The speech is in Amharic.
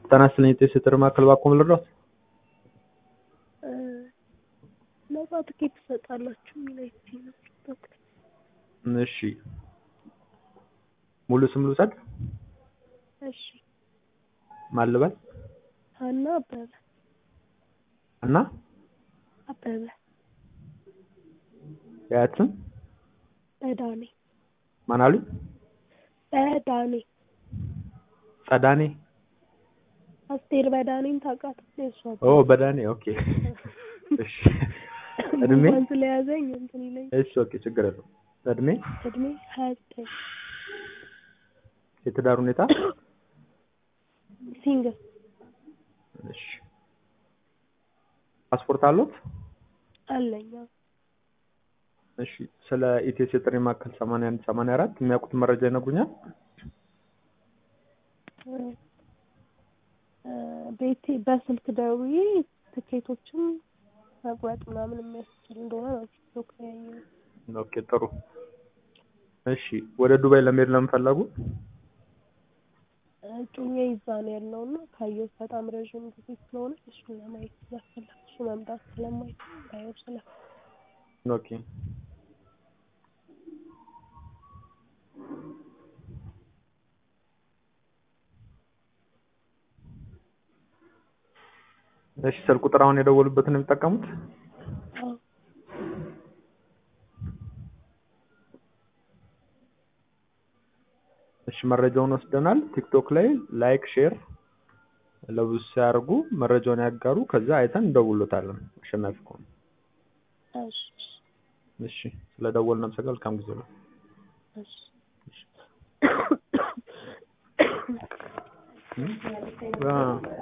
ጤና ይስጥልኝ የቴሌ ማዕከል ባክዎ ልርዳዎት? ነጻ ትኬት ትሰጣላችሁ የሚል አይቼ ነው ቲክቶክ ላይ። እሺ ሙሉ ስም ልውሰድ? እሺ ማን ልበል? ሀና አበበ እና አበበ የአያት ስም በዳኔ ማን አሉኝ? በዳኔ ጸዳኔ አስቴር በዳኔን ታውቃታለህ? የእሷ ኦ በዳኔ ኦኬ እሺ እድሜ ጉንፋን ስለያዘኝ እንትን ይለኝ እሺ ኦኬ ችግር የለውም እድሜ እድሜ ሀያ ዘጠኝ የትዳር ሁኔታ ሲንግል እሺ ፓስፖርት አለዎት? አለኝ አዎ። እሺ ስለ ኢቴስ የጥሪ ማዕከል 81 84 የሚያውቁት መረጃ ይነግሩኛል? እ ቤቴ በስልክ ደውዬ ትኬቶችን መቁረጥ ምናምን የሚያስችል እንደሆነ ነው ቲክቶክ ላይ ያየሁት። ኦኬ ጥሩ እሺ ወደ ዱባይ ለመሄድ ለምን ፈለጉ? እጮኛዬ እዛ ነው ያለው እና ካየሁት በጣም ረዥም ጊዜ ስለሆነ እሱን ለማየት ስለፈለኩ እሱ መምጣት ስለማይችል እንዳየው ስለፈለኩ ኦኬ እሺ ስልክ ቁጥር አሁን የደወሉበትን ነው የሚጠቀሙት? አዎ እሺ መረጃውን ወስደናል። ቲክቶክ ላይ ላይክ ሼር ለብዙ ሲያደርጉ መረጃውን ያጋሩ። ከዛ አይተን እንደውሎታለን አሸናፊ ከሆኑ። እሺ እሺ ስለደወልን አመሰግናለሁ። መልካም ጊዜ ነው። እሺ አ